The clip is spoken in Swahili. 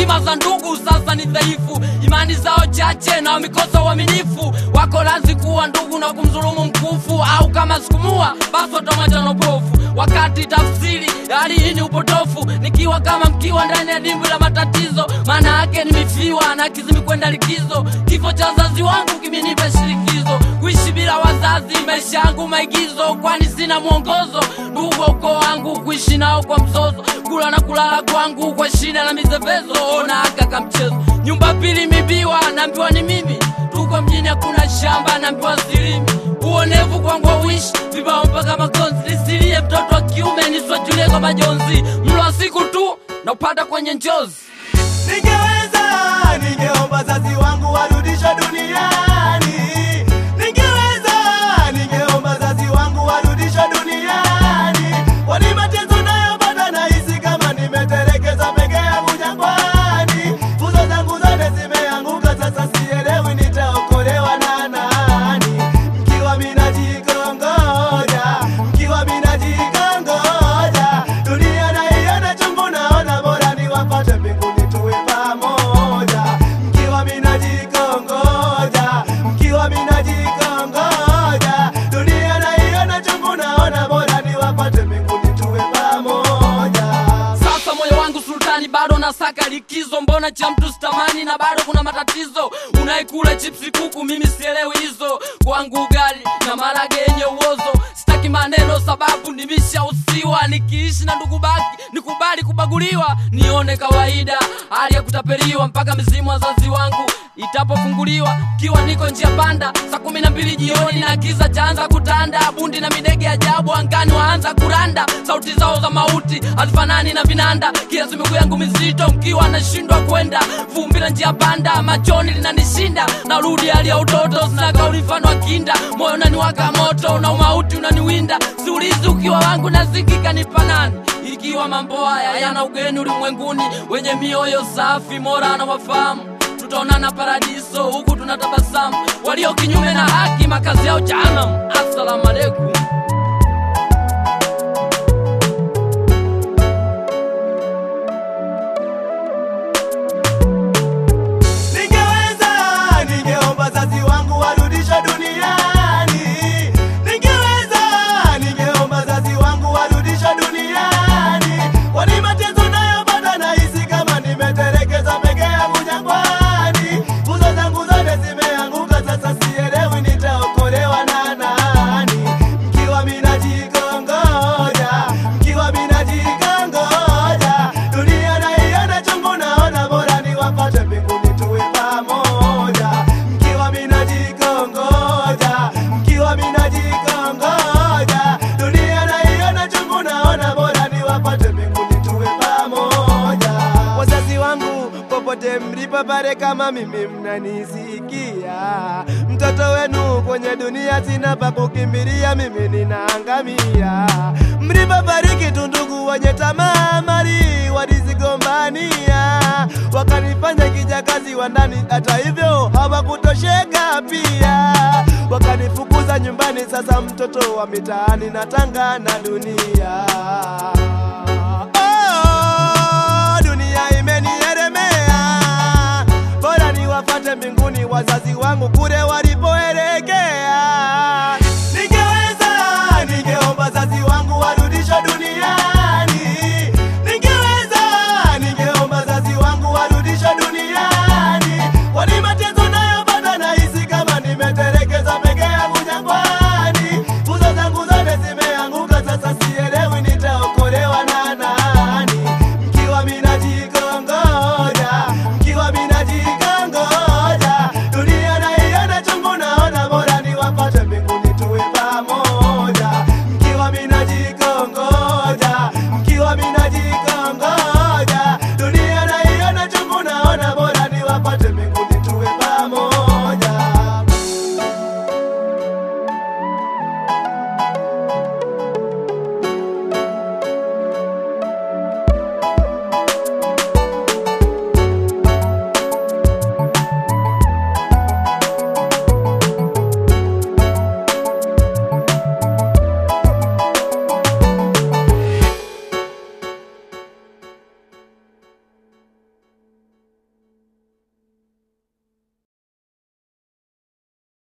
heshima za ndugu sasa ni dhaifu, imani zao chache na wamekosa uaminifu. Wako lazi kuwa ndugu na kumdhulumu mkufu, au kama sikumua basi watamwacha na upofu. Wakati tafsiri ya hali hii ni upotofu, nikiwa kama mkiwa ndani ya dimbwi la matatizo, maana yake nimefiwa na kizimi kwenda likizo. Kifo cha wazazi wangu kimenipa shirikizo, kuishi bila wazazi maisha yangu maigizo, kwani sina mwongozo. Ndugu wa ukoo wangu kuishi nao kwa mzozo, kula na kulala kwangu kwa shida na mizevezo. Ona aka kamchezo, nyumba pili mibiwa, naambiwa ni mimi. Tuko mjini hakuna shamba, naambiwa silimi. Uonevu kwangu uishi vibao mpaka makonzi, nisilie mtoto wa kiume niswajulie kwa majonzi. Mlo wa siku tu na upata kwenye njozi. Ningeweza, ningeomba wazazi wangu warudishwe duniani. Ningeweza, ningeomba wazazi wangu warudishwe duniani. Kwani mateso nayopata nahisi kama nimetelekezwa peke yangu jangwani. Nguzo zangu zote zimeanguka, sasa sielewi nitaokolewa na nani. Mkiwa mina jikongoja, mkiwa mina jikongoja, dunia naiona chungu, naona bora niwapate mbinguni tuwe pamoja. Mkiwa mina jikongoja, mkiwa mina jikongoja, dunia naiona chungu, naona bora niwapate mbinguni tuwe pamoja. Sasa moyo wangu sultani, bado nasaka likizo. Mbona cha mtu sitamani na bado kuna matatizo? Unaikula chipsi kuku, mimi sielewi hizo. Kwangu ugali na marage yenye uozo, sitaki maneno sababu nimeshausiwa. Nikiishi na ndugu baki, nikubali kubaguliwa, nione kawaida hali ya kutapeliwa, mpaka mizimu wazazi wangu itapofunguliwa. Kiwa niko njia panda, saa kumi na mbili jioni na kiza chaanza kutanda, bundi na midege ajabu angani waanza kuranda, sauti zao za mauti hazifanani na vinanda, kiasi miguu yangu mizito, mkiwa nashindwa kwenda, vumbi la njia panda machoni linanishinda, narudi hali ya utoto, sina kauli mfano wa kinda, moyo unaniwaka moto na umauti unaniwinda, siulizi ukiwa wangu nazikika ni panani ikiwa mambo haya yana ugeni ulimwenguni, wenye mioyo safi, mora na wafahamu tutaonana paradiso, huku tunatabasamu. Walio kinyume na haki, makazi yao jahanamu. Assalamu alaikum. Ningeweza, ningeomba wazazi wangu warudishwe duniani. Ningeweza, ningeomba wazazi wangu warudishwe duniani. Kwani mateso nayopata nahisi kama nimetelekezwa peke yangu jangwani. Nguzo zangu zote zimeanguka, sasa sielewi nitaokolewa na nani. Mkiwa mina jikongoja, mkiwa mina jikongoja, dunia naiona chungu, naona bora niwapate mbinguni tuwe pamoja. Mkiwa mina jikongoja, mkiwa mina jikongoja, dunia naiona chungu, naona bora niwapate mbinguni tuwe pamoja. Wazazi wangu popote mlipo pale, kama mimi mnanisikia, mtoto wenu kwenye dunia sina pa kukimbilia, mimi ninaangamia. Mlipobariki tu ndugu wenye tamaa mali walizigombania, wakanifanya kijakazi wa ndani, hata hivyo hawakutosheka pia, wakanifukuza nyumbani. Sasa mtoto wa mitaani natanga na dunia Oh, dunia imenielemea, bora niwafate mbinguni wazazi wangu kule wali